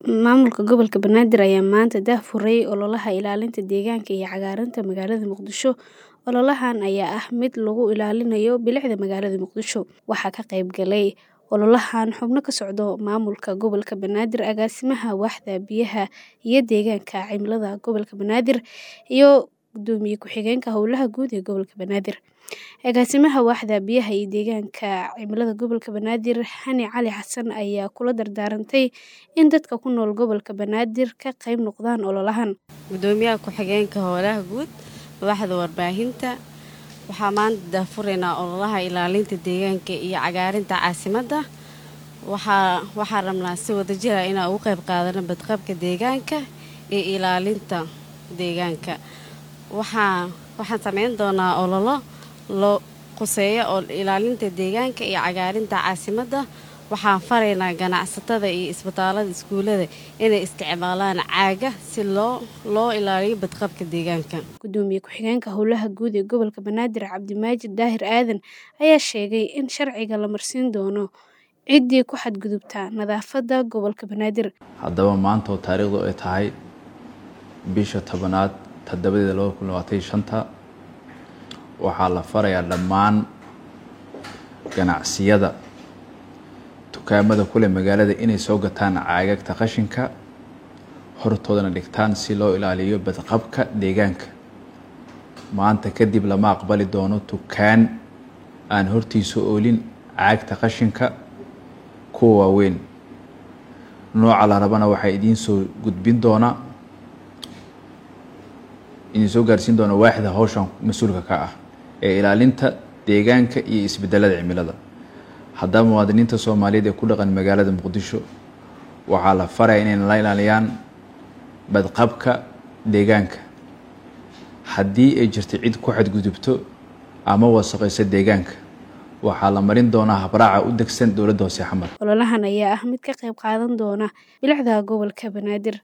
Maamulka Gobolka Banaadir ayaa maanta daahfuray ololaha ilaalinta deegaanka iyo cagaarinta magaalada Muqdisho. Ololahan ayaa ah mid lagu ilaalinayo bilicda magaalada Muqdisho. Waxaa ka qayb galay ololahan xubno ka socda maamulka gobolka Banaadir, agaasimaha waaxda biyaha iyo deegaanka cimilada gobolka Banaadir, iyo gudoomiye ku-xigeenka howlaha guud ee gobolka Banaadir. Agaasimaha waaxda biyaha iyo deegaanka cimilada gobolka Banaadir, Xani Cali Xasan, ayaa kula dardaarantay in dadka ku nool gobolka Banaadir ka qayb noqdaan ololahan. gudoomiyaha ku-xigeenka howlaha guud waaxda warbaahinta waxaa maanta daahfuraynaa ololaha ilaalinta deegaanka iyo cagaarinta caasimadda waxaa waxaa rabnaa si wadajir ah inaan uga qayb qaadano badqabka deegaanka iyo ilaalinta deegaanka waxaa waxaan sameyn doonaa ololo loo quseeyo oo ilaalinta deegaanka iyo cagaarinta caasimadda waxaan faraynaa ganacsatada iyo isbitaalada iskuulada inay isticmaalaan caaga si loo loo ilaaliyo badqabka deegaanka Gudoomiye ku-xigeenka howlaha guud ee gobolka Banaadir, Cabdimaajid Daahir Aadan, ayaa sheegay in sharciga la marsiin doono ciddii ku xadgudubta nadaafadda gobolka Banaadir. haddaba maanta oo taariikhdu ay tahay bisha tobanaad toddobadeeda laba kun labaatan iyo shanta waxaa la farayaa dhammaan ganacsiyada dukaamada kule magaalada inay soo gataan caagagta qashinka hortoodana dhigtaan si loo ilaaliyo badqabka deegaanka maanta kadib lama aqbali doono dukaan aan hortiisa oolin caagta qashinka kuwa waaweyn nooca la rabana waxaa idiin soo gudbin doonaa idiin soo gaarsiin doona waaxda hawshan mas-uulka ka ah ee ilaalinta deegaanka iyo isbedelada cimilada haddaba muwaadiniinta soomaaliyeed ee ku dhaqan magaalada muqdisho waxaa la faraya inay la ilaaliyaan badqabka deegaanka haddii ay jirto cid ku xadgudubto ama wasaqayso deegaanka waxaa la marin doonaa habraaca u degsan dowladda hoose xamar Ololahan ayaa ah mid ka qayb qaadan doona bilicda gobolka Banaadir.